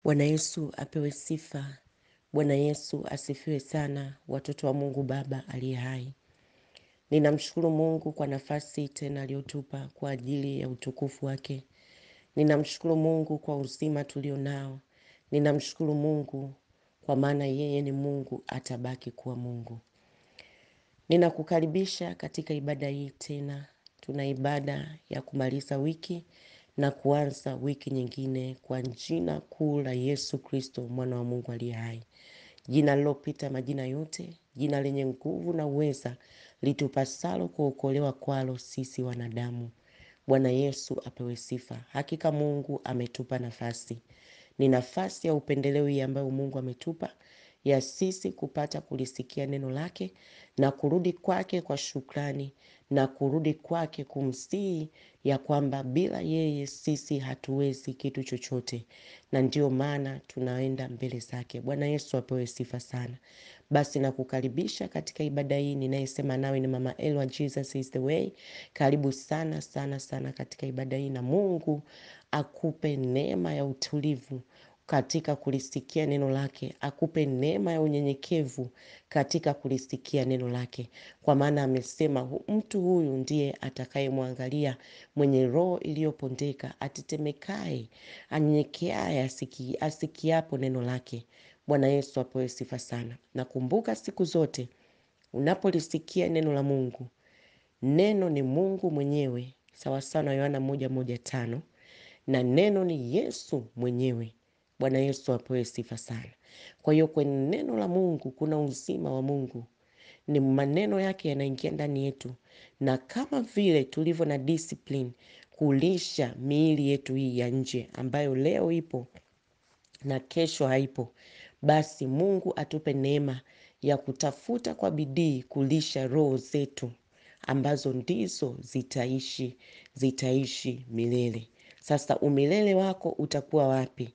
Bwana Yesu apewe sifa. Bwana Yesu asifiwe sana, watoto wa Mungu Baba aliye hai. Ninamshukuru Mungu kwa nafasi tena aliyotupa kwa ajili ya utukufu wake. Ninamshukuru Mungu kwa uzima tulio nao. Ninamshukuru Mungu kwa maana yeye ni Mungu, atabaki kuwa Mungu. Ninakukaribisha katika ibada hii tena. Tuna ibada ya kumaliza wiki na kuanza wiki nyingine kwa jina kuu la Yesu Kristo mwana wa Mungu aliye hai, jina lilopita majina yote, jina lenye nguvu na uweza, litupasalo kuokolewa kwalo sisi wanadamu. Bwana Yesu apewe sifa. Hakika Mungu ametupa nafasi, ni nafasi ya upendeleo hii ambayo Mungu ametupa ya sisi kupata kulisikia neno lake na kurudi kwake kwa shukrani na kurudi kwake kumsihi ya kwamba bila yeye sisi hatuwezi kitu chochote, na ndio maana tunaenda mbele zake. Bwana Yesu apewe sifa sana. Basi nakukaribisha katika ibada hii. Ninayesema nawe ni Mama Elwa, Jesus is the way. Karibu sana sana sana katika ibada hii, na Mungu akupe neema ya utulivu katika kulisikia neno lake, akupe neema ya unyenyekevu katika kulisikia neno lake, kwa maana amesema mtu huyu ndiye atakayemwangalia mwenye roho iliyopondeka, atetemekae, anyenyekeaye, asiki, asikiapo neno lake. Bwana Yesu apewe sifa sana. Nakumbuka siku zote unapolisikia neno la Mungu, neno ni Mungu mwenyewe, sawasawa na Yohana moja moja tano, na neno ni Yesu mwenyewe. Bwana Yesu apewe sifa sana. Kwa hiyo kwenye neno la Mungu kuna uzima wa Mungu, ni maneno yake yanaingia ndani yetu, na kama vile tulivyo na discipline kulisha miili yetu hii ya nje ambayo leo ipo na kesho haipo, basi Mungu atupe neema ya kutafuta kwa bidii kulisha roho zetu ambazo ndizo zitaishi zitaishi milele. Sasa umilele wako utakuwa wapi?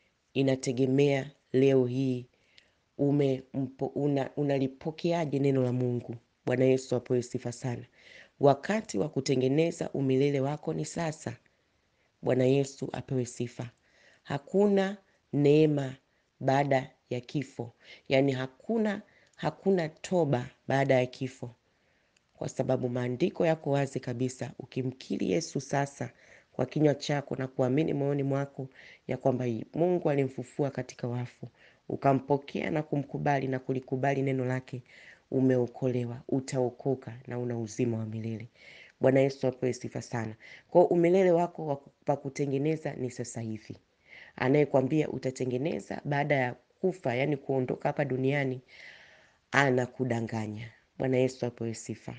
Inategemea leo hii ume una, unalipokeaje neno la Mungu. Bwana Yesu apewe sifa sana. Wakati wa kutengeneza umilele wako ni sasa. Bwana Yesu apewe sifa. Hakuna neema baada ya kifo, yaani hakuna hakuna toba baada ya kifo, kwa sababu maandiko yako wazi kabisa. Ukimkiri Yesu sasa kwa kinywa chako na kuamini moyoni mwako ya kwamba Mungu alimfufua katika wafu, ukampokea na kumkubali na kulikubali neno lake, umeokolewa, utaokoka na una uzima wa milele. Bwana Yesu apewe sifa sana. Kwa umilele wako wa kutengeneza ni sasa hivi. Anayekwambia utatengeneza baada ya kufa, yani kuondoka hapa duniani, anakudanganya. Bwana Yesu apewe sifa.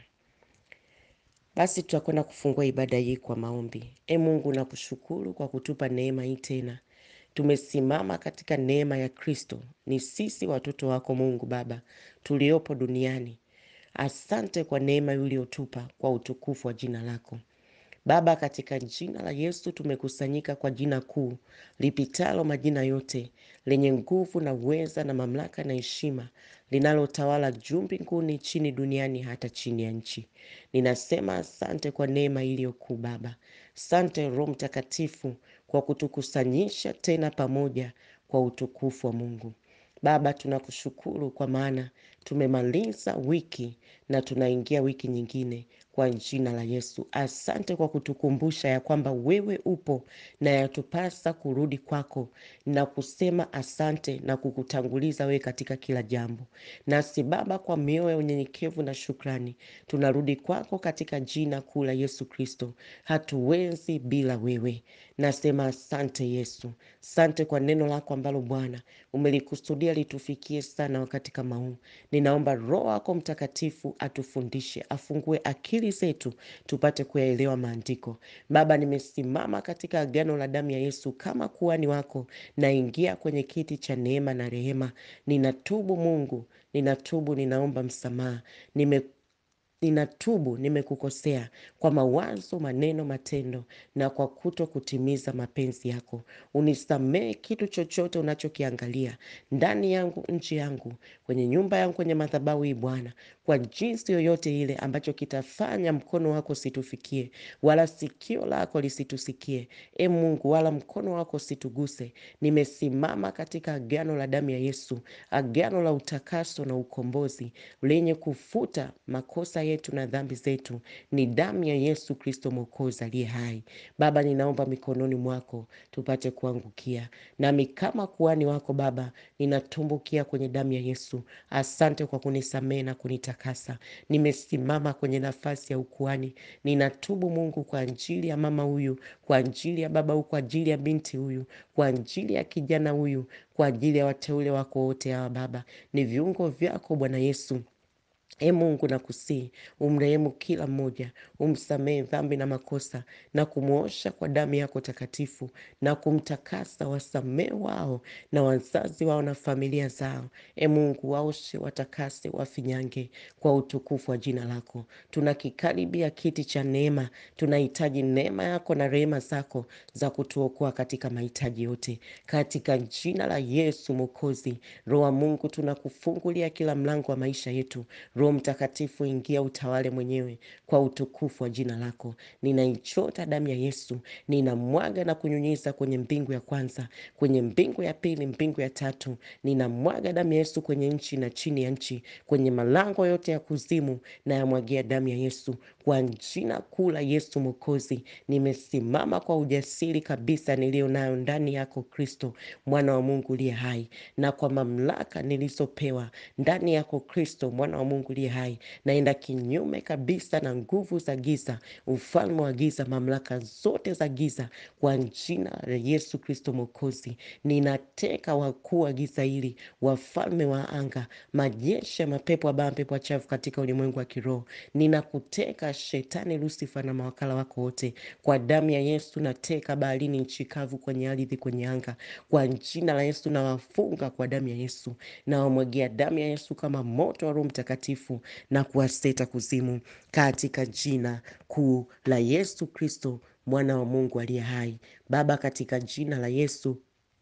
Basi tutakwenda kufungua ibada hii kwa maombi. E Mungu, nakushukuru kwa kutupa neema hii tena. Tumesimama katika neema ya Kristo, ni sisi watoto wako Mungu Baba tuliopo duniani. Asante kwa neema uliotupa kwa utukufu wa jina lako Baba, katika jina la Yesu tumekusanyika kwa jina kuu lipitalo majina yote, lenye nguvu na uweza na mamlaka na heshima, linalotawala juu mbinguni, chini duniani, hata chini ya nchi. Ninasema asante kwa neema iliyo kuu Baba. Asante Roho Mtakatifu kwa kutukusanyisha tena pamoja kwa utukufu wa Mungu. Baba, tunakushukuru kwa maana tumemaliza wiki na tunaingia wiki nyingine kwa jina la Yesu. Asante kwa kutukumbusha ya kwamba wewe upo na yatupasa kurudi kwako na kusema asante na kukutanguliza wewe katika kila jambo. Nasi Baba, kwa mioyo ya unyenyekevu na shukrani, tunarudi kwako katika jina kuu la Yesu Kristo. Hatuwezi bila wewe. Nasema asante Yesu, asante kwa neno lako ambalo Bwana umelikusudia litufikie sana wakati kama huu. Ninaomba Roho wako Mtakatifu atufundishe, afungue akili zetu tupate kuyaelewa maandiko. Baba, nimesimama katika agano la damu ya Yesu kama kuhani wako, naingia kwenye kiti cha neema na rehema. Ninatubu Mungu, ninatubu, ninaomba msamaha. Nime ninatubu nimekukosea kwa mawazo, maneno, matendo na kwa kuto kutimiza mapenzi yako. Unisamehe kitu chochote unachokiangalia ndani yangu, nchi yangu, kwenye nyumba yangu, kwenye madhabahu hii Bwana, kwa jinsi yoyote ile ambacho kitafanya mkono wako situfikie, wala sikio lako lisitusikie, e Mungu, wala mkono wako situguse. Nimesimama katika agano la damu ya Yesu, agano la utakaso na ukombozi lenye kufuta makosa yetu na dhambi zetu. Ni damu ya Yesu Kristo Mwokozi aliye hai. Baba, ninaomba mikononi mwako tupate kuangukia, nami kama kuhani wako Baba, ninatumbukia kwenye damu ya Yesu. Asante kwa kunisamehe na kunitakasa. Nimesimama kwenye nafasi ya ukuhani, ninatubu Mungu kwa ajili ya mama huyu, kwa ajili ya baba huyu, kwa ajili ya binti huyu, kwa ajili ya kijana huyu, kwa ajili ya wateule wako wote hawa Baba, ni viungo vyako Bwana Yesu. E Mungu, nakusihi umrehemu kila mmoja, umsamehe dhambi na makosa, na kumwosha kwa damu yako takatifu, na kumtakasa. Wasamehe wao na wazazi wao na familia zao. E Mungu, waoshe, watakase, wafinyange kwa utukufu wa jina lako. Tunakikaribia kiti cha neema, tunahitaji neema yako na rehema zako za kutuokoa katika mahitaji yote, katika jina la Yesu Mwokozi. Roho wa Mungu, tunakufungulia kila mlango wa maisha yetu. Roho Mtakatifu, ingia utawale mwenyewe kwa utukufu wa jina lako. Ninaichota damu ya Yesu, ninamwaga na kunyunyiza kwenye mbingu ya kwanza, kwenye mbingu ya pili, mbingu ya tatu. Ninamwaga damu ya Yesu kwenye nchi na chini ya nchi, kwenye malango yote ya kuzimu, na yamwagia damu ya Yesu kwa jina kuu la Yesu Mwokozi. Nimesimama kwa ujasiri kabisa niliyo nayo ndani yako Kristo, mwana wa Mungu uliye hai, na kwa mamlaka nilizopewa ndani yako Kristo, mwana wa Mungu uliye hai, naenda kinyume kabisa na nguvu za giza, ufalme wa giza, mamlaka zote za giza kwa jina la Yesu Kristo Mwokozi. Ninateka wakuu wa giza hili, wafalme wa anga, majeshi ya mapepo wabaya, pepo wachafu katika ulimwengu wa kiroho. Ninakuteka Shetani, Lusifa na mawakala wako wote kwa damu ya Yesu. Nateka baharini, nchi kavu, kwenye ardhi, kwenye anga, kwa jina la Yesu. Nawafunga kwa damu ya Yesu, nawamwagia damu ya Yesu kama moto wa Roho Mtakatifu na kuwaseta kuzimu, katika jina kuu la Yesu Kristo, mwana wa Mungu aliye hai. Baba, katika jina la Yesu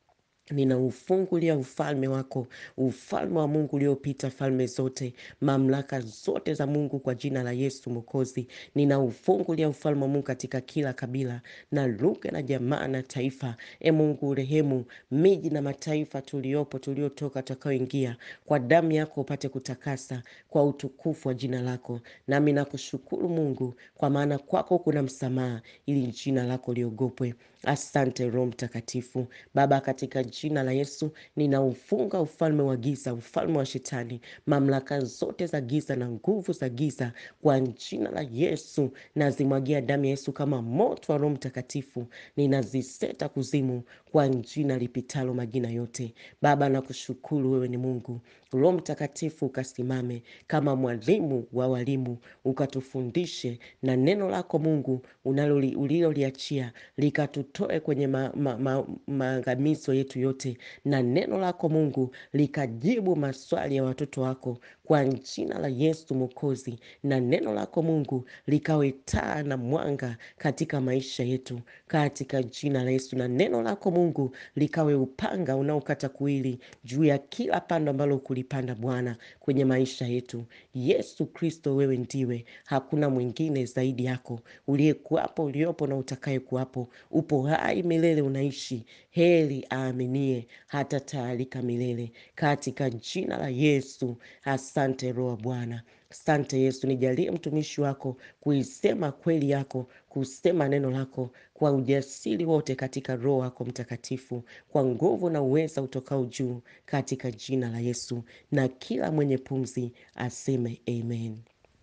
ninaufungulia ufalme wako, ufalme wa Mungu uliopita falme zote, mamlaka zote za Mungu kwa jina la Yesu Mwokozi. Ninaufungulia ufalme wa Mungu katika kila kabila na lugha na jamaa na taifa. E Mungu, rehemu miji na mataifa tuliopo, tuliotoka, tutakaoingia, kwa damu yako upate kutakasa kwa utukufu wa jina lako. Nami nakushukuru Mungu, kwa maana kwako kuna msamaha, ili jina lako liogopwe. Asante Roho Mtakatifu. Baba, katika jina la Yesu ninaufunga ufalme wa giza, ufalme wa Shetani, mamlaka zote za giza na nguvu za giza kwa jina la Yesu. Nazimwagia damu ya Yesu kama moto wa Roho Mtakatifu, ninaziseta kuzimu kwa jina lipitalo majina yote. Baba, nakushukuru, wewe ni Mungu. Roho Mtakatifu ukasimame kama mwalimu wa walimu, ukatufundishe na neno lako Mungu uliloliachia likatutoe kwenye maangamizo ma, ma, yetu yote, na neno lako Mungu likajibu maswali ya watoto wako kwa jina la Yesu Mwokozi, na neno lako Mungu likawe taa na mwanga katika maisha yetu katika jina la Yesu, na neno lako Mungu likawe upanga unaokata kuwili juu ya kila pando ambalo kulipanda Bwana kwenye maisha yetu. Yesu Kristo, wewe ndiwe, hakuna mwingine zaidi yako, uliyekuwapo, uliopo na utakaye kuwapo. Upo hai milele, unaishi. Heri aaminie hata taalika milele, katika jina la Yesu. Asante Roho Bwana. Asante Yesu, nijalie mtumishi wako kuisema kweli yako, kusema neno lako kwa ujasiri wote, katika Roho wako Mtakatifu, kwa nguvu na uweza utokao juu, katika jina la Yesu. Na kila mwenye pumzi aseme amen.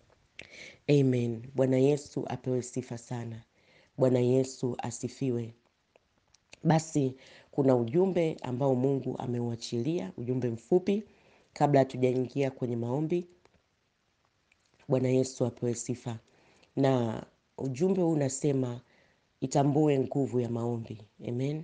Amen. Bwana Yesu apewe sifa sana. Bwana Yesu asifiwe. Basi kuna ujumbe ambao Mungu ameuachilia, ujumbe mfupi kabla hatujaingia kwenye maombi. Bwana Yesu apewe sifa. Na ujumbe huu unasema itambue nguvu ya maombi. Amen.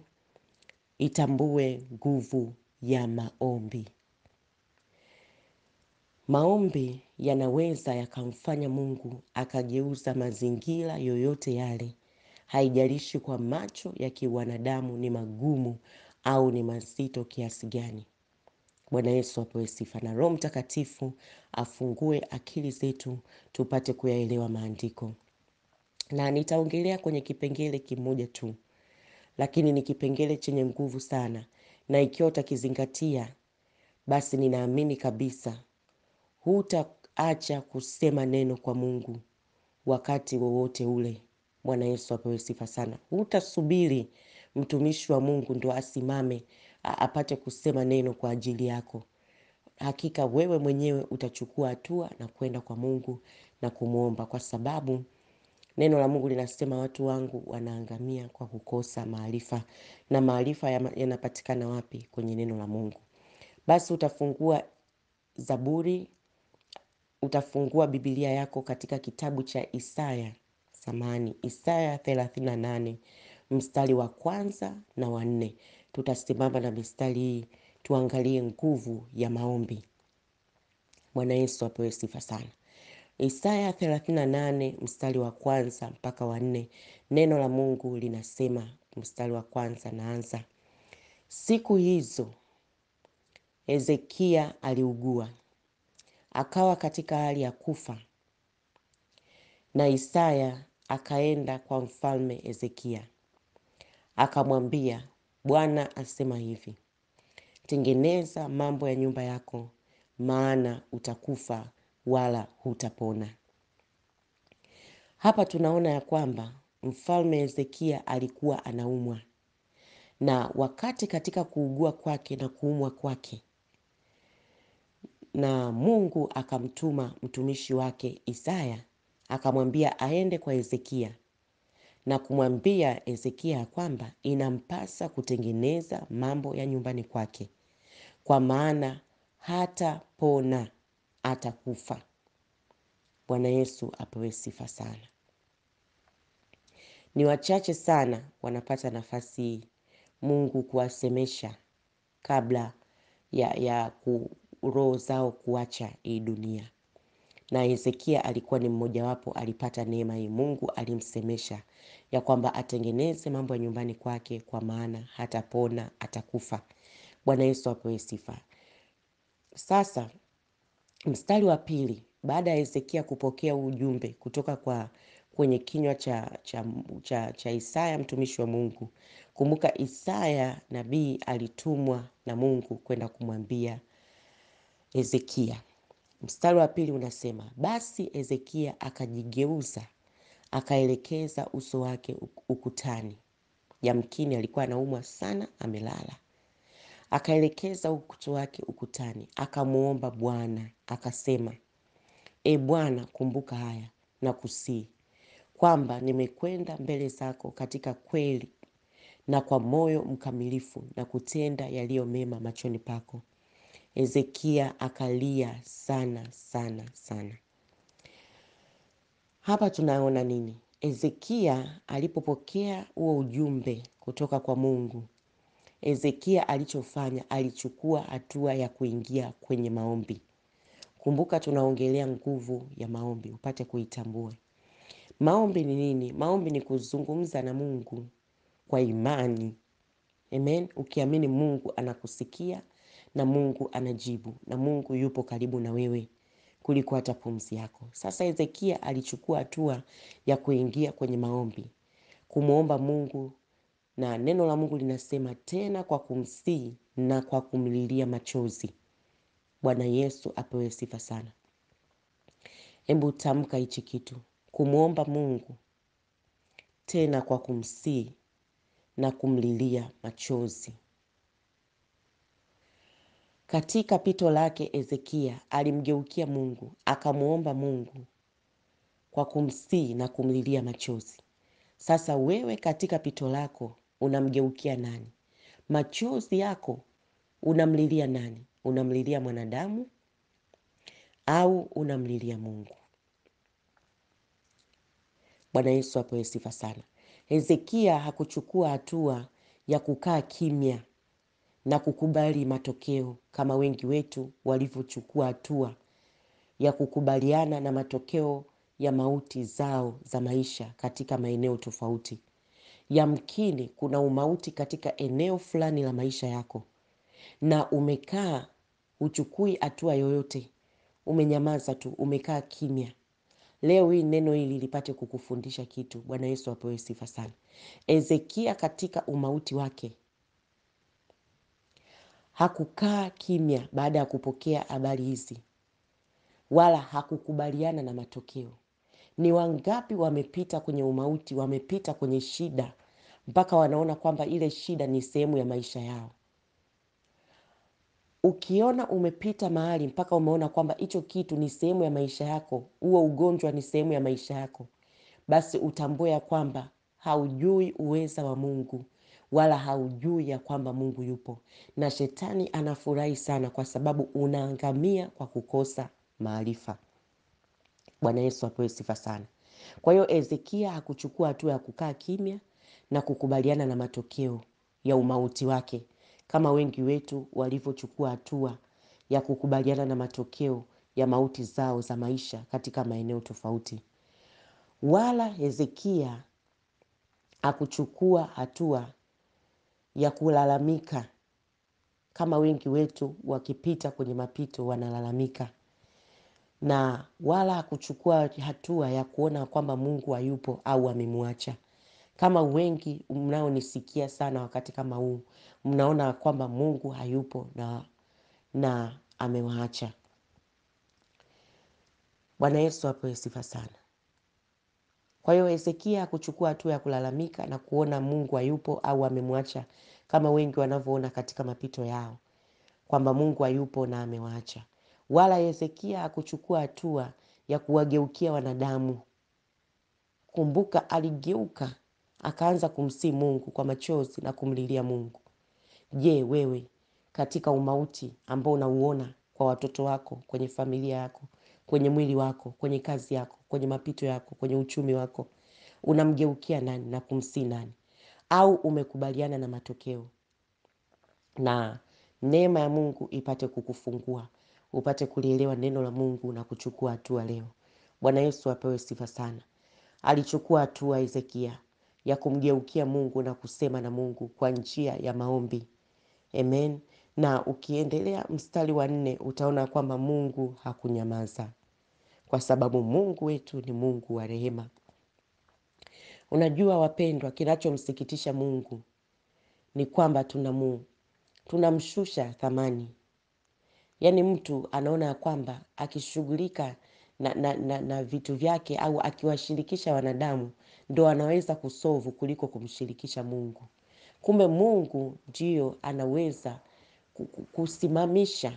Itambue nguvu ya maombi. Maombi yanaweza yakamfanya Mungu akageuza mazingira yoyote yale, haijalishi kwa macho ya kiwanadamu ni magumu au ni mazito kiasi gani. Bwana Yesu apewe sifa, na Roho Mtakatifu afungue akili zetu tupate kuyaelewa maandiko, na nitaongelea kwenye kipengele kimoja tu, lakini ni kipengele chenye nguvu sana, na ikiwa utakizingatia, basi ninaamini kabisa hutaacha kusema neno kwa Mungu wakati wowote ule. Bwana Yesu apewe sifa sana. Hutasubiri mtumishi wa Mungu ndo asimame a- apate kusema neno kwa ajili yako. Hakika wewe mwenyewe utachukua hatua na kwenda kwa Mungu na kumwomba, kwa sababu neno la Mungu linasema watu wangu wanaangamia kwa kukosa maarifa, na maarifa yama- yanapatikana wapi? Kwenye neno la Mungu. Basi utafungua Zaburi, utafungua Biblia yako katika kitabu cha Isaya, samani Isaya 38 mstari wa kwanza na wa nne. Tutasimama na mistari hii tuangalie nguvu ya maombi. Bwana Yesu apewe sifa sana. Isaya 38 mstari wa kwanza mpaka wa nne, neno la Mungu linasema, mstari wa kwanza naanza: siku hizo Hezekia aliugua akawa katika hali ya kufa, na Isaya akaenda kwa mfalme Hezekia akamwambia, Bwana asema hivi, tengeneza mambo ya nyumba yako, maana utakufa wala hutapona. Hapa tunaona ya kwamba mfalme Hezekia alikuwa anaumwa, na wakati katika kuugua kwake na kuumwa kwake, na Mungu akamtuma mtumishi wake Isaya akamwambia aende kwa Hezekia na kumwambia Hezekia ya kwamba inampasa kutengeneza mambo ya nyumbani kwake, kwa maana hatapona, atakufa. Bwana Yesu apewe sifa sana. Ni wachache sana wanapata nafasi hii Mungu kuwasemesha kabla ya, ya ku, roho zao kuacha hii dunia, na Hezekia alikuwa ni mmojawapo, alipata neema hii. Mungu alimsemesha ya kwamba atengeneze mambo ya nyumbani kwake, kwa maana hatapona, atakufa. Bwana Yesu apewe sifa. Sasa mstari wa pili, baada ya Hezekia kupokea ujumbe kutoka kwa kwenye kinywa cha, cha, cha, cha Isaya mtumishi wa Mungu. Kumbuka Isaya nabii alitumwa na Mungu kwenda kumwambia Hezekia. Mstari wa pili unasema, basi Hezekia akajigeuza akaelekeza uso wake ukutani. Yamkini alikuwa anaumwa sana, amelala. Akaelekeza uso wake ukutani, akamwomba Bwana akasema, E Bwana, kumbuka haya na kusii kwamba nimekwenda mbele zako katika kweli na kwa moyo mkamilifu na kutenda yaliyo mema machoni pako. Hezekia akalia sana sana sana. Hapa tunaona nini? Hezekia alipopokea huo ujumbe kutoka kwa Mungu, Hezekia alichofanya, alichukua hatua ya kuingia kwenye maombi. Kumbuka tunaongelea nguvu ya maombi, upate kuitambua. Maombi ni nini? Maombi ni kuzungumza na Mungu kwa imani. Amen. Ukiamini Mungu anakusikia na Mungu anajibu na Mungu yupo karibu na wewe kuliko hata pumzi yako. Sasa Hezekia alichukua hatua ya kuingia kwenye maombi, kumwomba Mungu, na neno la Mungu linasema tena kwa kumsihi na kwa kumlilia machozi. Bwana Yesu apewe sifa sana. Hebu tamka hichi kitu, kumwomba Mungu tena kwa kumsihi na kumlilia machozi. Katika pito lake Hezekia alimgeukia Mungu akamwomba Mungu kwa kumsihi na kumlilia machozi. Sasa wewe katika pito lako unamgeukia nani? Machozi yako unamlilia nani? Unamlilia mwanadamu au unamlilia Mungu? Bwana Yesu apewe sifa sana. Hezekia hakuchukua hatua ya kukaa kimya na kukubali matokeo kama wengi wetu walivyochukua hatua ya kukubaliana na matokeo ya mauti zao za maisha katika maeneo tofauti. Yamkini kuna umauti katika eneo fulani la maisha yako, na umekaa huchukui hatua yoyote, umenyamaza tu, umekaa kimya. Leo hii neno hili lipate kukufundisha kitu. Bwana Yesu apewe sifa sana. Hezekia katika umauti wake hakukaa kimya baada ya kupokea habari hizi, wala hakukubaliana na matokeo. Ni wangapi wamepita kwenye umauti, wamepita kwenye shida mpaka wanaona kwamba ile shida ni sehemu ya maisha yao. Ukiona umepita mahali mpaka umeona kwamba hicho kitu ni sehemu ya maisha yako, huo ugonjwa ni sehemu ya maisha yako, basi utambue ya kwamba haujui uweza wa Mungu wala haujui ya kwamba Mungu yupo, na shetani anafurahi sana kwa sababu unaangamia kwa kukosa maarifa. Bwana Yesu apewe sifa sana. Kwa hiyo Hezekia hakuchukua hatua ya kukaa kimya na kukubaliana na matokeo ya umauti wake kama wengi wetu walivyochukua hatua ya kukubaliana na matokeo ya mauti zao za maisha katika maeneo tofauti. Wala Hezekia hakuchukua hatua ya kulalamika kama wengi wetu wakipita kwenye mapito wanalalamika, na wala hakuchukua hatua ya kuona kwamba Mungu hayupo au amemwacha. Kama wengi mnaonisikia sana wakati kama huu, mnaona kwamba Mungu hayupo na, na amewaacha. Bwana Yesu apewe sifa sana. Kwa hiyo Hezekia hakuchukua hatua ya kulalamika na kuona Mungu hayupo au amemwacha, kama wengi wanavyoona katika mapito yao kwamba Mungu hayupo na amewaacha. Wala Hezekia hakuchukua hatua ya kuwageukia wanadamu. Kumbuka, aligeuka akaanza kumsii Mungu kwa machozi na kumlilia Mungu. Je, wewe katika umauti ambao unauona kwa watoto wako, kwenye familia yako, kwenye mwili wako, kwenye kazi yako, kwenye mapito yako, kwenye uchumi wako, unamgeukia nani na kumsii nani? Au umekubaliana na matokeo? Na neema ya Mungu ipate kukufungua, upate kulielewa neno la Mungu na kuchukua hatua leo. Bwana Yesu apewe sifa sana. Alichukua hatua Hezekia ya kumgeukia Mungu na kusema na Mungu kwa njia ya maombi. Amen. Na ukiendelea mstari wa nne utaona kwamba Mungu hakunyamaza, kwa sababu Mungu wetu ni Mungu wa rehema. Unajua wapendwa, kinachomsikitisha Mungu ni kwamba tunamu tunamshusha thamani. Yaani mtu anaona ya kwamba akishughulika na, na, na, na vitu vyake au akiwashirikisha wanadamu ndo anaweza kusovu kuliko kumshirikisha Mungu. Kumbe Mungu ndio anaweza kusimamisha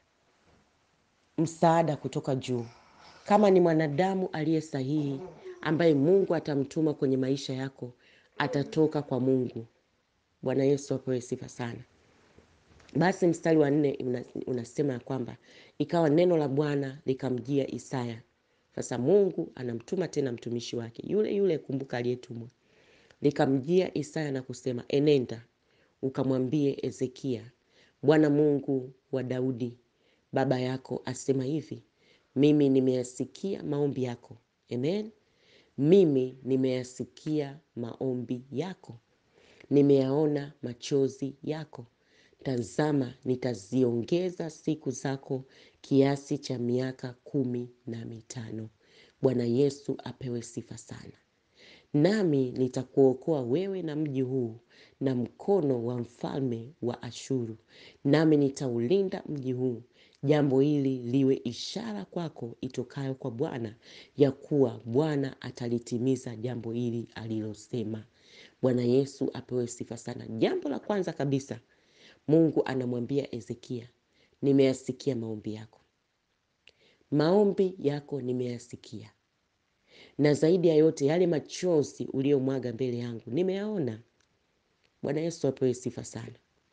msaada kutoka juu. Kama ni mwanadamu aliye sahihi ambaye Mungu atamtuma kwenye maisha yako, atatoka kwa Mungu. Bwana Yesu apewe sifa sana. Basi mstari wa nne unasema ya kwamba ikawa neno la Bwana likamjia Isaya. Sasa Mungu anamtuma tena mtumishi wake yule yule, kumbuka, aliyetumwa. Likamjia Isaya na kusema, enenda ukamwambie Hezekia, Bwana Mungu wa Daudi baba yako asema hivi, mimi nimeyasikia maombi yako. Amen. Mimi nimeyasikia maombi yako, nimeyaona machozi yako. Tazama, nitaziongeza siku zako kiasi cha miaka kumi na mitano. Bwana Yesu apewe sifa sana. Nami nitakuokoa wewe na mji huu na mkono wa mfalme wa Ashuru, nami nitaulinda mji huu. Jambo hili liwe ishara kwako itokayo kwa Bwana, ya kuwa Bwana atalitimiza jambo hili alilosema. Bwana Yesu apewe sifa sana. Jambo la kwanza kabisa Mungu anamwambia Hezekia, nimeyasikia maombi yako, maombi yako nimeyasikia, na zaidi ya yote yale machozi uliyomwaga mbele yangu nimeyaona. Bwana Yesu apewe sifa sana.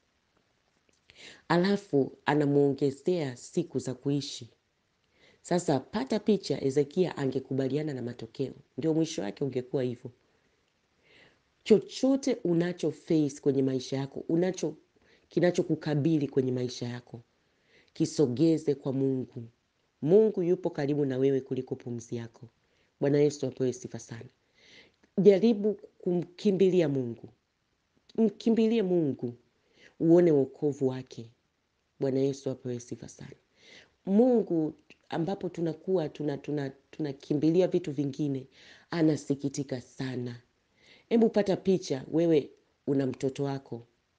Alafu anamwongezea siku za kuishi. Sasa pata picha, Hezekia angekubaliana na matokeo, ndio mwisho wake ungekuwa hivyo. Chochote unacho face kwenye maisha yako, unacho kinachokukabili kwenye maisha yako, kisogeze kwa Mungu, Mungu yupo karibu na wewe kuliko pumzi yako. Bwana Yesu apewe sifa sana. Jaribu kumkimbilia Mungu, mkimbilie Mungu uone wokovu wake. Bwana Yesu apewe sifa sana. Mungu ambapo tunakuwa tunakimbilia tuna, tuna vitu vingine, anasikitika sana. Hebu pata picha, wewe una mtoto wako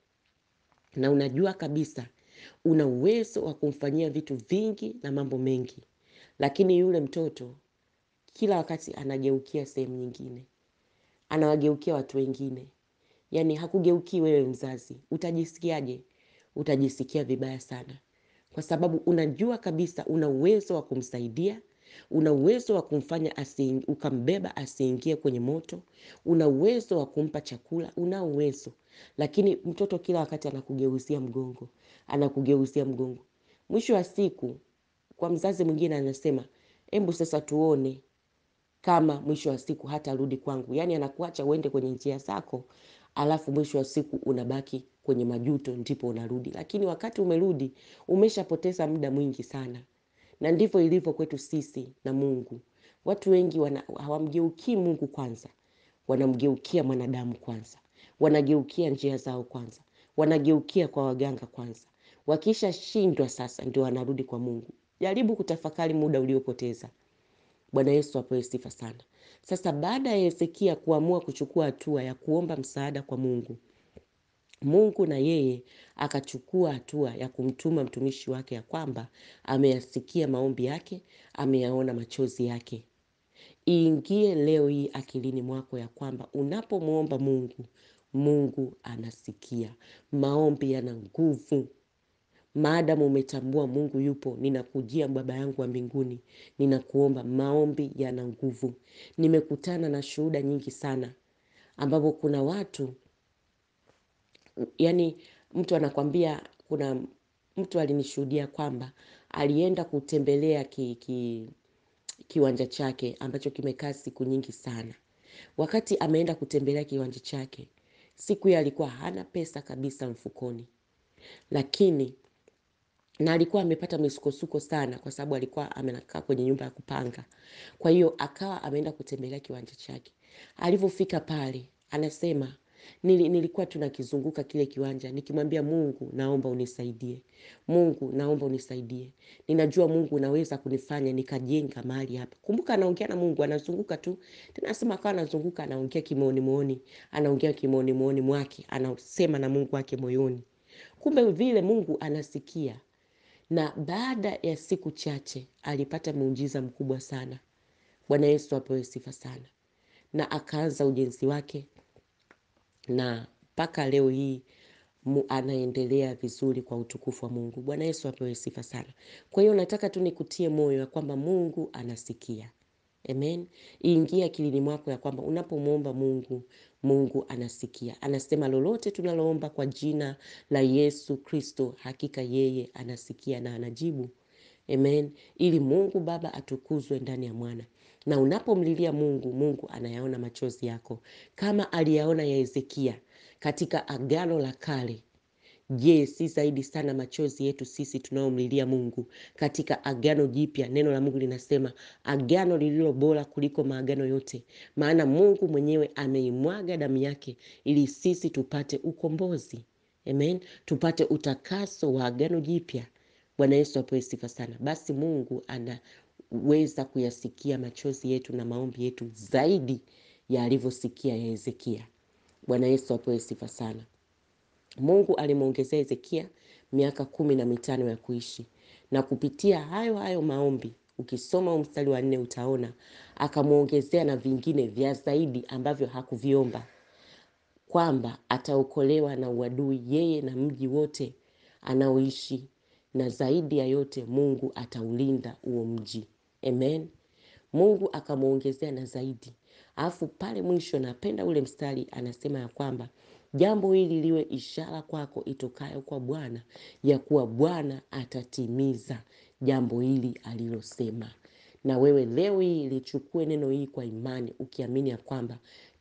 na unajua kabisa una uwezo wa kumfanyia vitu vingi na mambo mengi, lakini yule mtoto kila wakati anageukia sehemu nyingine, anawageukia watu wengine, yaani hakugeukii wewe mzazi. Utajisikiaje? Utajisikia vibaya sana, kwa sababu unajua kabisa una uwezo wa kumsaidia, una uwezo wa kumfanya asi, ukambeba asiingie kwenye moto, una uwezo wa kumpa chakula, una uwezo lakini mtoto kila wakati anakugeuzia mgongo, anakugeuzia mgongo. Mwisho wa siku, kwa mzazi mwingine anasema, hebu sasa tuone kama mwisho wa siku hatarudi kwangu. Yaani anakuacha uende kwenye njia zako, alafu mwisho wa siku unabaki kwenye majuto, ndipo unarudi. Lakini wakati umerudi, umeshapoteza muda mwingi sana, na ndivyo ilivyo kwetu sisi na Mungu. Watu wengi hawamgeukii Mungu kwanza, wanamgeukia mwanadamu kwanza wanageukia njia zao kwanza, wanageukia kwa waganga kwanza. Wakisha shindwa sasa, ndio wanarudi kwa Mungu. Jaribu kutafakari muda uliopoteza. Bwana Yesu apewe sifa sana. Sasa baada ya Hezekia kuamua kuchukua hatua ya kuomba msaada kwa Mungu, Mungu na yeye akachukua hatua ya kumtuma mtumishi wake ya kwamba ameyasikia maombi yake, ameyaona machozi yake. Iingie leo hii akilini mwako ya kwamba unapomwomba Mungu Mungu anasikia. Maombi yana nguvu. Maadamu umetambua Mungu yupo, ninakujia Baba yangu wa mbinguni, ninakuomba. Maombi yana nguvu. Nimekutana na shuhuda nyingi sana, ambapo kuna watu yani, mtu anakwambia, kuna mtu alinishuhudia kwamba alienda kutembelea ki, ki, kiwanja chake ambacho kimekaa siku nyingi sana. Wakati ameenda kutembelea kiwanja chake siku hiyo alikuwa hana pesa kabisa mfukoni, lakini na alikuwa amepata misukosuko sana, kwa sababu alikuwa amenakaa kwenye nyumba ya kupanga. Kwa hiyo akawa ameenda kutembelea kiwanja chake. Alivyofika pale, anasema nili, nilikuwa tunakizunguka kile kiwanja nikimwambia Mungu, naomba unisaidie. Mungu, naomba unisaidie. Ninajua Mungu unaweza kunifanya nikajenga mahali hapa. Kumbuka anaongea na Mungu, anazunguka tu. Tena nasema akawa anazunguka, anaongea kimooni mooni, anaongea kimooni mooni mwake, anasema na Mungu wake moyoni. Kumbe vile Mungu anasikia. Na baada ya siku chache alipata muujiza mkubwa sana. Bwana Yesu apewe sifa sana. Na akaanza ujenzi wake na mpaka leo hii mu, anaendelea vizuri kwa utukufu wa Mungu. Bwana Yesu apewe sifa sana. Kwa hiyo nataka tu nikutie moyo ya kwamba Mungu anasikia. Amen. Iingie akilini mwako ya kwamba unapomwomba Mungu, Mungu anasikia. Anasema lolote tunaloomba kwa jina la Yesu Kristo, hakika yeye anasikia na anajibu. Amen. Ili Mungu Baba atukuzwe ndani ya mwana. Na unapomlilia Mungu, Mungu anayaona machozi yako kama aliyaona ya Hezekia katika Agano la Kale. Je, si zaidi sana machozi yetu sisi tunaomlilia Mungu katika Agano Jipya? Neno la Mungu linasema agano lililo bora kuliko maagano yote, maana Mungu mwenyewe ameimwaga damu yake ili sisi tupate ukombozi. Amen, tupate utakaso wa Agano Jipya. Bwana Yesu apewe sifa sana. Basi Mungu anaweza kuyasikia machozi yetu na maombi yetu zaidi ya alivyosikia ya Hezekia. Bwana Yesu apewe sifa sana. Mungu alimwongezea Hezekia miaka kumi na mitano ya kuishi, na kupitia hayo hayo maombi, ukisoma mstari wa nne utaona akamwongezea na vingine vya zaidi ambavyo hakuviomba, kwamba ataokolewa na uadui yeye na mji wote anaoishi, na zaidi ya yote Mungu ataulinda huo mji. Amen. Mungu akamwongezea na zaidi. Alafu pale mwisho, napenda ule mstari anasema ya kwamba jambo hili liwe ishara kwako itokayo kwa Bwana, ya kuwa Bwana atatimiza jambo hili alilosema. Na wewe leo hii lichukue neno hili kwa imani, ukiamini ya kwamba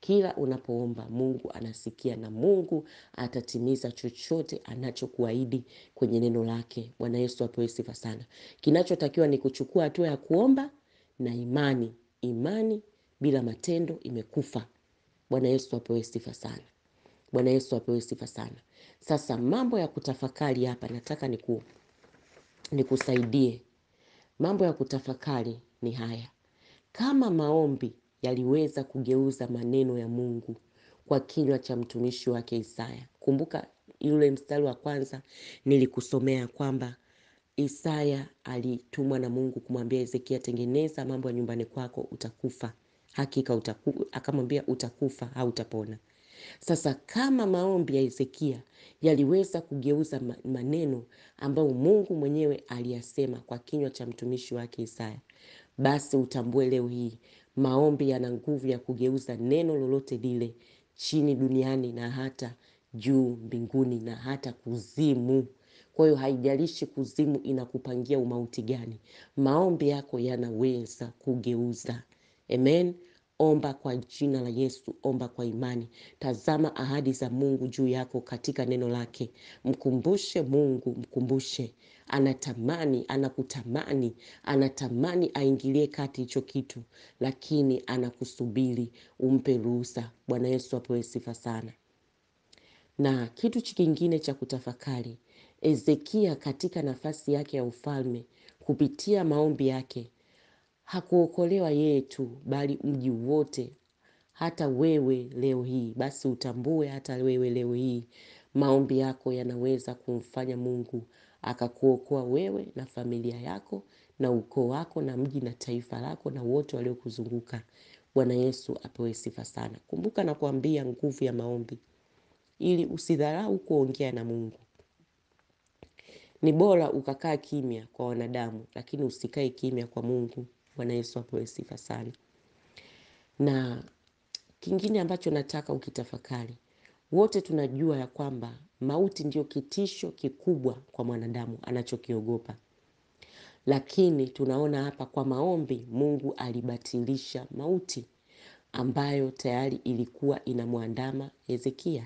Kila unapoomba Mungu anasikia na Mungu atatimiza chochote anachokuahidi kwenye neno lake. Bwana Yesu apewe sifa sana. Kinachotakiwa ni kuchukua hatua ya kuomba na imani. Imani bila matendo imekufa. Bwana Yesu apewe sifa sana. Bwana Yesu apewe sifa sana. Sasa mambo ya kutafakari hapa nataka niku nikusaidie. Mambo ya kutafakari ni haya. Kama maombi yaliweza kugeuza maneno ya Mungu kwa kinywa cha mtumishi wake Isaya. Kumbuka yule mstari wa kwanza nilikusomea kwamba Isaya alitumwa na Mungu kumwambia Hezekia, tengeneza mambo ya nyumbani kwako, utakufa hakika utaku, akamwambia utakufa, hautapona. Sasa kama maombi ya Hezekia yaliweza kugeuza maneno ambayo Mungu mwenyewe aliyasema kwa kinywa cha mtumishi wake Isaya, basi utambue leo hii maombi yana nguvu ya kugeuza neno lolote lile chini duniani na hata juu mbinguni na hata kuzimu. Kwa hiyo haijalishi kuzimu inakupangia umauti gani, maombi yako yanaweza kugeuza. Amen. Omba kwa jina la Yesu, omba kwa imani. Tazama ahadi za Mungu juu yako katika neno lake. Mkumbushe Mungu, mkumbushe. Anatamani, anakutamani, anatamani aingilie kati hicho kitu, lakini anakusubiri umpe ruhusa. Bwana Yesu apewe sifa sana. Na kitu kingine cha kutafakari, Hezekia katika nafasi yake ya ufalme, kupitia maombi yake hakuokolewa yeye tu, bali mji wote. Hata wewe leo hii, basi utambue, hata wewe leo hii maombi yako yanaweza kumfanya Mungu akakuokoa wewe na familia yako na ukoo wako na mji na taifa lako na wote waliokuzunguka. Bwana Yesu apewe sifa sana. Kumbuka na kuambia nguvu ya maombi, ili usidharau kuongea na Mungu. Ni bora ukakaa kimya kwa wanadamu, lakini usikae kimya kwa Mungu. Bwana Yesu apewe sifa sana. Na kingine ambacho nataka ukitafakari, wote tunajua ya kwamba mauti ndio kitisho kikubwa kwa mwanadamu anachokiogopa, lakini tunaona hapa kwa maombi Mungu alibatilisha mauti ambayo tayari ilikuwa inamwandama Hezekia.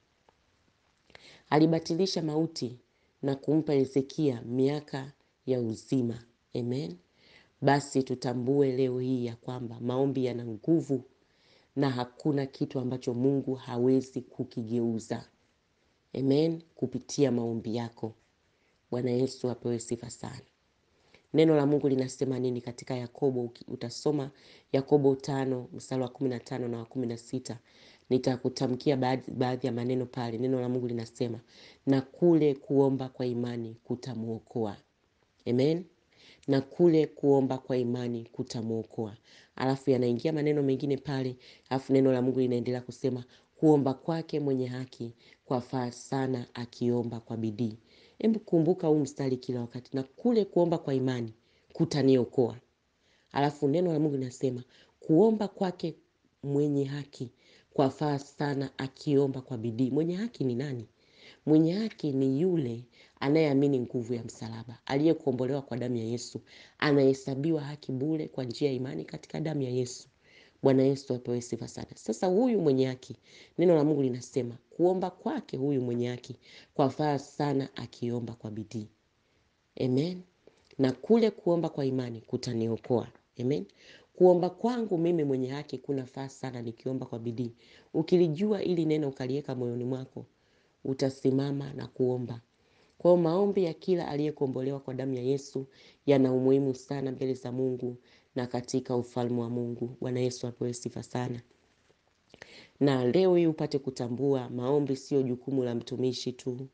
Alibatilisha mauti na kumpa Hezekia miaka ya uzima. Amen. Basi tutambue leo hii ya kwamba maombi yana nguvu na hakuna kitu ambacho Mungu hawezi kukigeuza. Amen. Kupitia maombi yako. Bwana Yesu apewe sifa sana. Neno la Mungu linasema nini katika Yakobo? Utasoma Yakobo tano mstari wa kumi na tano na wa kumi na sita. Nitakutamkia baadhi, baadhi ya maneno pale. Neno la Mungu linasema na kule kuomba kwa imani kutamwokoa. Amen. Na kule kuomba kwa imani kutamwokoa. Alafu yanaingia maneno mengine pale, alafu neno la Mungu linaendelea kusema kuomba kwake mwenye haki kwafaa sana akiomba kwa bidii. Hebu kumbuka huu mstari kila wakati, na kule kuomba kwa imani kutaniokoa. Alafu neno la Mungu linasema kuomba kwake mwenye haki kwafaa sana akiomba kwa bidii. Mwenye haki ni nani? Mwenye haki ni yule anayeamini nguvu ya msalaba, aliyekombolewa kwa damu ya Yesu, anahesabiwa haki bure kwa njia ya imani katika damu ya Yesu. Bwana Yesu apewe sifa sana. Sasa huyu mwenye haki, neno la Mungu linasema kuomba kwake huyu mwenye haki kwafaa sana akiomba kwa bidii. Amen. Na kule kuomba kwa imani kutaniokoa. Amen. Kuomba kwangu mimi mwenye haki kunafaa sana nikiomba kwa bidii. Ukilijua ili neno ukaliweka moyoni mwako, utasimama na kuomba. Kwa hiyo maombi ya kila aliyekombolewa kwa damu ya Yesu yana umuhimu sana mbele za Mungu na katika ufalme wa Mungu. Bwana Yesu apewe sifa sana. Na leo hii upate kutambua maombi sio jukumu la mtumishi tu,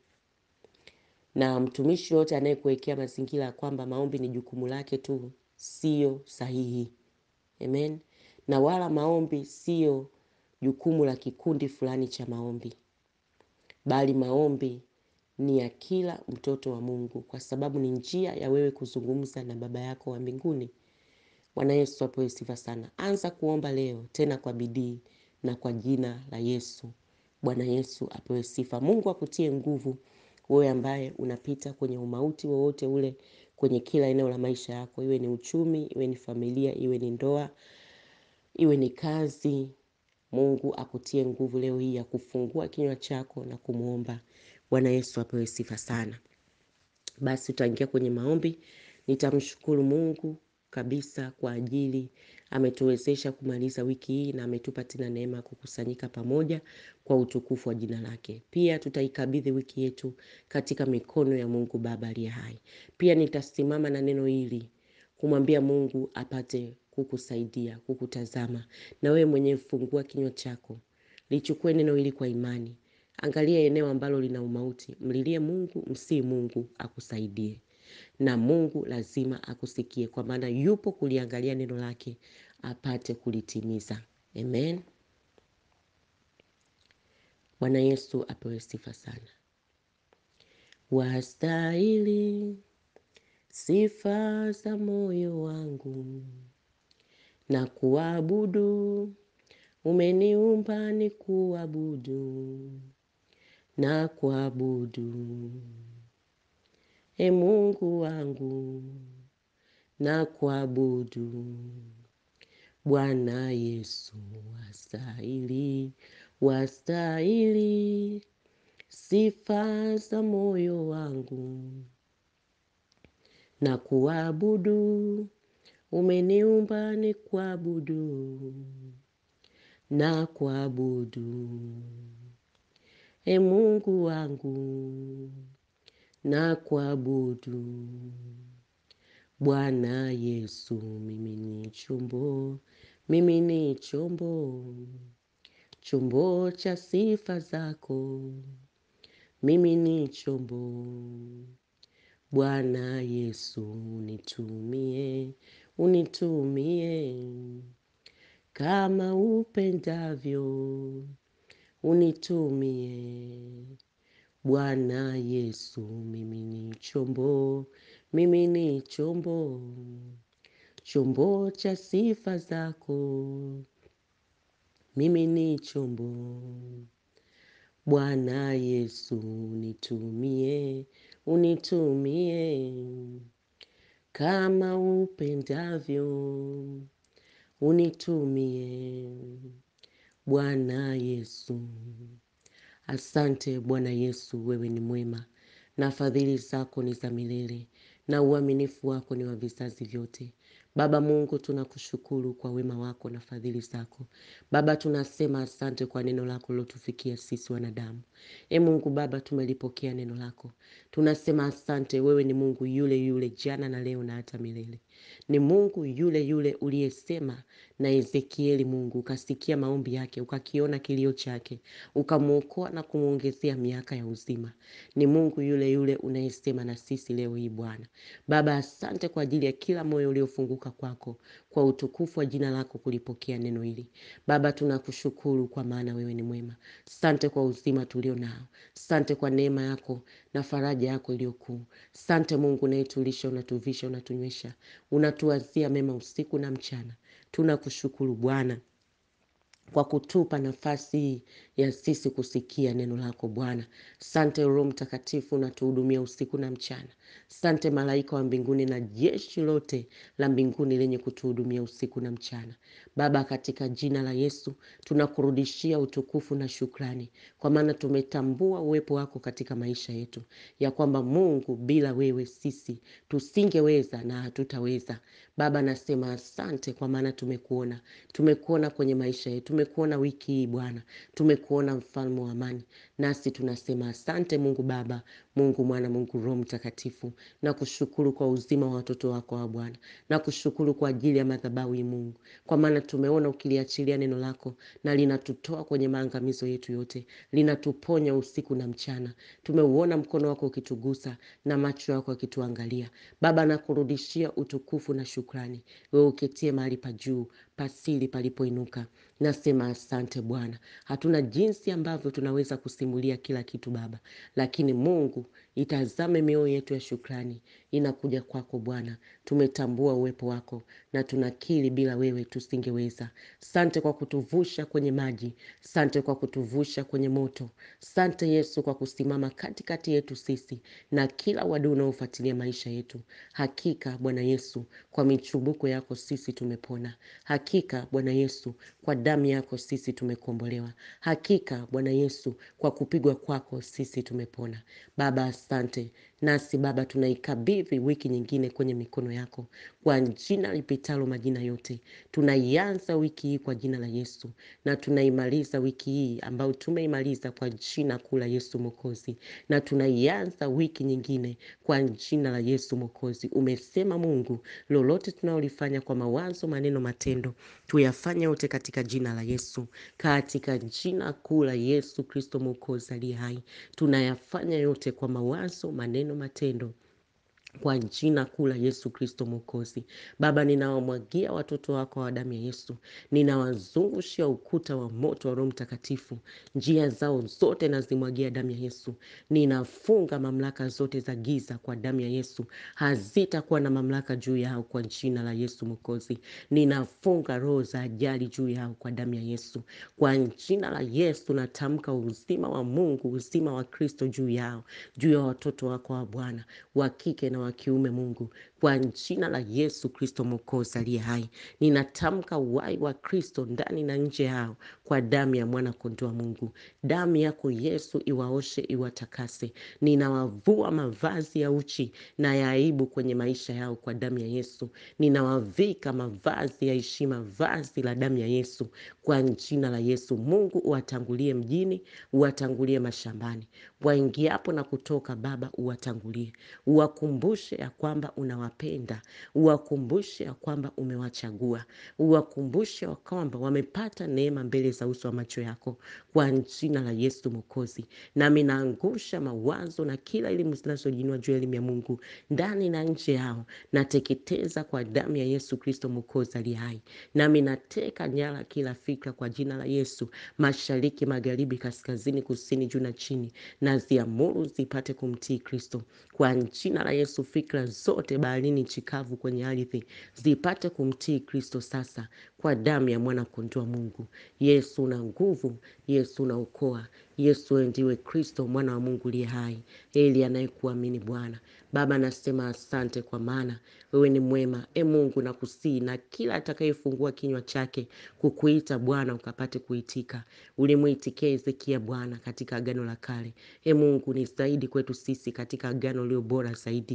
na mtumishi yote anayekuwekea mazingira ya kwamba maombi ni jukumu lake tu, sio sahihi. Amen. Na wala maombi sio jukumu la kikundi fulani cha maombi, bali maombi ni ya kila mtoto wa Mungu, kwa sababu ni njia ya wewe kuzungumza na Baba yako wa mbinguni. Bwana Yesu apewe sifa sana. Anza kuomba leo tena kwa bidii na kwa jina la Yesu. Bwana Yesu apewe sifa. Mungu akutie nguvu wewe ambaye unapita kwenye umauti wowote ule kwenye kila eneo la maisha yako, iwe ni uchumi, iwe ni familia, iwe ni ndoa, iwe ni kazi. Mungu akutie nguvu leo hii ya kufungua kinywa chako na kumwomba. Bwana Yesu apewe sifa sana. Basi tutaingia kwenye maombi. Nitamshukuru Mungu kabisa kwa ajili ametuwezesha kumaliza wiki hii na ametupa tena neema ya kukusanyika pamoja kwa utukufu wa jina lake. Pia tutaikabidhi wiki yetu katika mikono ya Mungu Baba aliye hai. Pia nitasimama na neno hili kumwambia Mungu apate kukusaidia, kukutazama. Na wewe mwenyewe fungua kinywa chako, lichukue neno hili kwa imani. Angalia eneo ambalo lina umauti, mlilie Mungu, msii Mungu akusaidie, na Mungu lazima akusikie, kwa maana yupo kuliangalia neno lake apate kulitimiza. Amen. Bwana Yesu apewe sifa sana. Wastahili sifa za moyo wangu na kuabudu, umeniumba ni kuabudu na kuabudu. E Mungu wangu na kuabudu. Bwana Yesu wastahili, wastahili sifa za moyo wangu na kuabudu, umeniumba ni kuabudu na kuabudu. E Mungu wangu na kuabudu. Bwana Yesu, mimi ni chombo, mimi ni chombo, chombo cha sifa zako, mimi ni chombo. Bwana Yesu, unitumie, unitumie kama upendavyo, unitumie. Bwana Yesu, mimi ni chombo, mimi ni chombo, chombo cha sifa zako, mimi ni chombo. Bwana Yesu, unitumie, unitumie kama upendavyo, unitumie. Bwana Yesu, asante Bwana Yesu, wewe ni mwema na fadhili zako ni za milele na uaminifu wako ni wa vizazi vyote. Baba Mungu, tunakushukuru kwa wema wako na fadhili zako. Baba, tunasema asante kwa neno lako lilotufikia sisi wanadamu. E Mungu Baba, tumelipokea neno lako, tunasema asante. Wewe ni Mungu yule yule jana na leo na hata milele. Ni Mungu yule yule uliyesema na Ezekieli. Mungu ukasikia maombi yake, ukakiona kilio chake, ukamwokoa na kumwongezea miaka ya uzima. Ni Mungu yule yule unayesema na sisi leo hii Bwana. Baba, asante kwa ajili ya kila moyo uliofunguka kwako, kwa utukufu wa jina lako kulipokea neno hili. Baba, tunakushukuru kwa maana wewe ni mwema. Sante kwa uzima tulio nao, sante kwa neema yako na faraja yako iliyokuu. Sante Mungu unayetulisha, unatuvisha, unatunywesha, unatuwazia mema usiku na mchana. Tunakushukuru Bwana kwa kutupa nafasi hii ya sisi kusikia neno lako Bwana. Sante Roho Mtakatifu, unatuhudumia usiku na mchana. Sante malaika wa mbinguni na jeshi lote la mbinguni lenye kutuhudumia usiku na mchana. Baba, katika jina la Yesu tunakurudishia utukufu na shukrani, kwa maana tumetambua uwepo wako katika maisha yetu, ya kwamba Mungu, bila wewe sisi tusingeweza na hatutaweza. Baba, nasema asante, kwa maana tumekuona, tumekuona kwenye maisha yetu, tumekuona wiki hii Bwana, tumekuona mfalme wa amani, nasi tunasema asante Mungu Baba, Mungu Mwana, Mungu Roho Mtakatifu, na kushukuru kwa uzima wa watoto wako wa Bwana, na kushukuru kwa ajili ya madhabahu hii Mungu, kwa maana tumeona ukiliachilia neno lako na linatutoa kwenye maangamizo yetu yote, linatuponya usiku na mchana. Tumeuona mkono wako ukitugusa na macho yako yakituangalia. Baba, nakurudishia utukufu na shukrani, wewe uketie mahali pa juu pasili palipoinuka. Nasema asante Bwana. Hatuna jinsi ambavyo tunaweza kusimulia kila kitu Baba, lakini Mungu, itazame mioyo yetu ya shukrani inakuja kwako Bwana. Tumetambua uwepo wako na tunakiri bila wewe tusingeweza. Sante kwa kutuvusha kwenye maji, sante kwa kutuvusha kwenye moto, sante Yesu kwa kusimama katikati yetu sisi na kila wadau unaofuatilia maisha yetu. Hakika Bwana Yesu, kwa michubuko yako sisi tumepona. Hakika Bwana Yesu, kwa damu yako sisi tumekombolewa. Hakika Bwana Yesu, kwa kupigwa kwako sisi tumepona. Baba, asante. Nasi Baba, tunaikabidhi wiki nyingine kwenye mikono yako kwa jina lipitalo majina yote. Tunaianza wiki hii kwa jina la Yesu na tunaimaliza wiki hii ambayo tumeimaliza kwa jina kuu la Yesu Mwokozi, na tunaianza wiki nyingine kwa jina la Yesu Mwokozi. Umesema Mungu, lolote tunalolifanya kwa mawazo, maneno, matendo, tuyafanye yote katika jina la Yesu, katika jina kuu la Yesu Kristo Mwokozi aliye hai. Tunayafanya yote kwa mawazo, maneno, matendo kwa jina kuu la Yesu Kristo Mwokozi. Baba, ninawamwagia watoto wako wa damu ya Yesu, ninawazungushia ukuta wa moto wa Roho Mtakatifu, njia zao zote nazimwagia damu ya Yesu. Ninafunga mamlaka zote za giza kwa damu ya Yesu, hazitakuwa na mamlaka juu yao kwa jina la Yesu Mwokozi. Ninafunga roho za ajali juu yao kwa damu ya Yesu, kwa jina la Yesu. Natamka uzima wa Mungu, uzima wa Kristo juu yao, juu ya watoto wako wa Bwana wa kike na wa kiume, Mungu, kwa jina la Yesu Kristo Mwokozi aliye hai. Ninatamka uhai wa Kristo ndani na nje yao kwa damu ya mwana kondoo wa Mungu. Damu yako Yesu iwaoshe, iwatakase. Ninawavua mavazi ya uchi na ya aibu kwenye maisha yao kwa damu ya Yesu. Ninawavika mavazi ya heshima, vazi la damu ya Yesu kwa jina la Yesu. Mungu uwatangulie mjini, uwatangulie mashambani, waingiapo na kutoka. Baba uwatangulie, uwakumbushe ya kwamba unawapenda, uwakumbushe ya kwamba umewachagua, uwakumbushe ya kwamba wamepata neema mbele za uso wa macho yako kwa jina la Yesu Mwokozi. Nami naangusha mawazo na kila elimu zinazojinua juu ya elimu ya Mungu ndani na nje yao, nateketeza kwa damu ya Yesu Kristo Mwokozi aliye hai. Nami nateka nyara kila fikra kwa jina la Yesu, mashariki, magharibi, kaskazini, kusini, juu na chini, na ziamuru zipate kumtii Kristo kwa jina la Yesu. Fikra zote baharini, chikavu, kwenye ardhi zipate kumtii Kristo sasa kwa damu ya mwana kondoo wa Mungu. Yesu una nguvu, Yesu unaokoa, Yesu wewe ndiwe Kristo mwana wa Mungu liye hai. Heri anayekuamini Bwana. Baba, nasema asante kwa maana wewe ni mwema. E Mungu, nakusihi na kila atakayefungua kinywa chake kukuita Bwana ukapate kuitika. Ulimuitikia Hezekia Bwana katika Agano la Kale. E Mungu, ni zaidi kwetu sisi katika agano lililo bora zaidi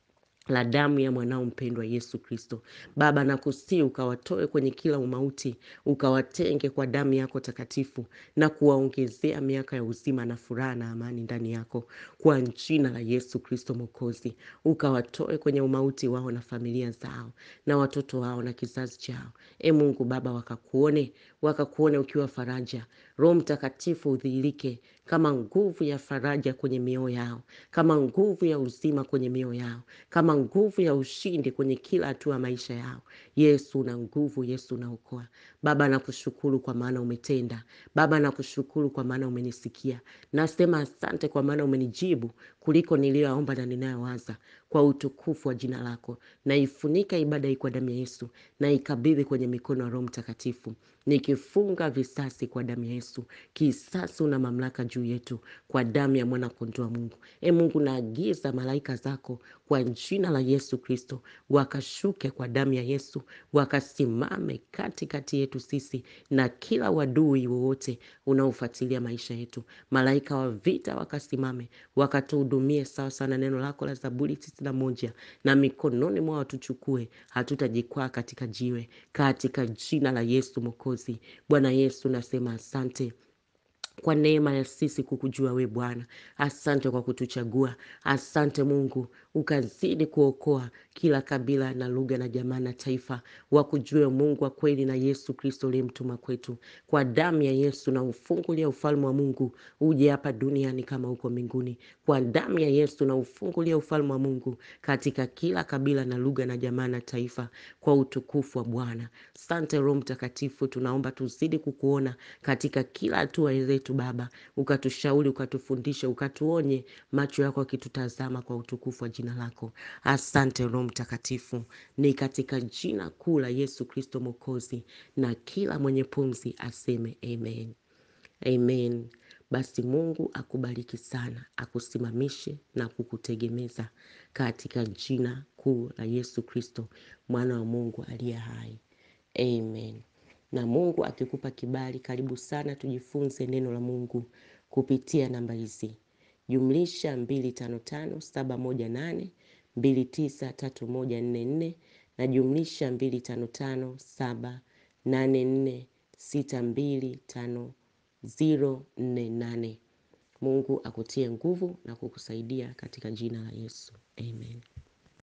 la damu ya mwanao mpendwa Yesu Kristo. Baba, nakusihi ukawatoe kwenye kila umauti, ukawatenge kwa damu yako takatifu na kuwaongezea miaka ya uzima na furaha na amani ndani yako kwa jina la Yesu Kristo Mwokozi. Ukawatoe kwenye umauti wao na familia zao na watoto wao na kizazi chao. E Mungu Baba, wakakuone, wakakuone ukiwa faraja. Roho Mtakatifu udhihirike kama nguvu ya faraja kwenye mioyo yao, kama nguvu ya uzima kwenye mioyo yao, kama nguvu ya ushindi kwenye kila hatua ya maisha yao. Yesu una nguvu, Yesu unaokoa. Baba, nakushukuru kwa maana umetenda. Baba, nakushukuru kwa maana umenisikia. Nasema asante kwa maana umenijibu kuliko niliyoomba na ninayowaza, kwa utukufu wa jina lako. Naifunika ibada hii kwa damu ya Yesu, naikabidhi kwenye mikono ya Roho Mtakatifu, nikifunga visasi kwa damu ya Yesu. Kisasi una mamlaka juu yetu kwa damu ya mwana kondoo wa Mungu. E Mungu, naagiza malaika zako kwa jina la Yesu Kristo, wakashuke kwa damu ya Yesu, wakasimame katikati yetu sisi na kila wadui wowote unaofuatilia maisha yetu. Malaika wa vita wakasimame, wakatuhudumie sawa sana neno lako la Zaburi tisini na moja, na mikononi mwao tuchukue, hatutajikwaa katika jiwe, katika jina la Yesu Mwokozi. Bwana Yesu, nasema asante kwa neema ya sisi kukujua we Bwana. Asante kwa kutuchagua. Asante Mungu, ukazidi kuokoa kila kabila na lugha na jamaa na taifa, wakujue Mungu wa kweli na Yesu Kristo uliyemtuma kwetu. Kwa damu ya Yesu na ufungulia ufalme wa Mungu uje hapa duniani kama huko mbinguni. Kwa damu ya Yesu na ufungulia ufalme wa Mungu katika kila kabila na lugha na jamaa na taifa, kwa utukufu wa Bwana. Sante Roho Mtakatifu, tunaomba tuzidi kukuona katika kila hatua wetu Baba, ukatushauri, ukatufundishe, ukatuonye, macho yako akitutazama kwa utukufu wa jina lako. Asante Roho Mtakatifu, ni katika jina kuu la Yesu Kristo Mwokozi, na kila mwenye pumzi aseme amen. Amen. Basi Mungu akubariki sana, akusimamishe na kukutegemeza katika jina kuu la Yesu Kristo, mwana wa Mungu aliye hai. Amen. Na Mungu akikupa kibali, karibu sana tujifunze neno la Mungu kupitia namba hizi: jumlisha 255 na jumlisha 25578464625048. Mungu akutie nguvu na kukusaidia katika jina la Yesu. Amen.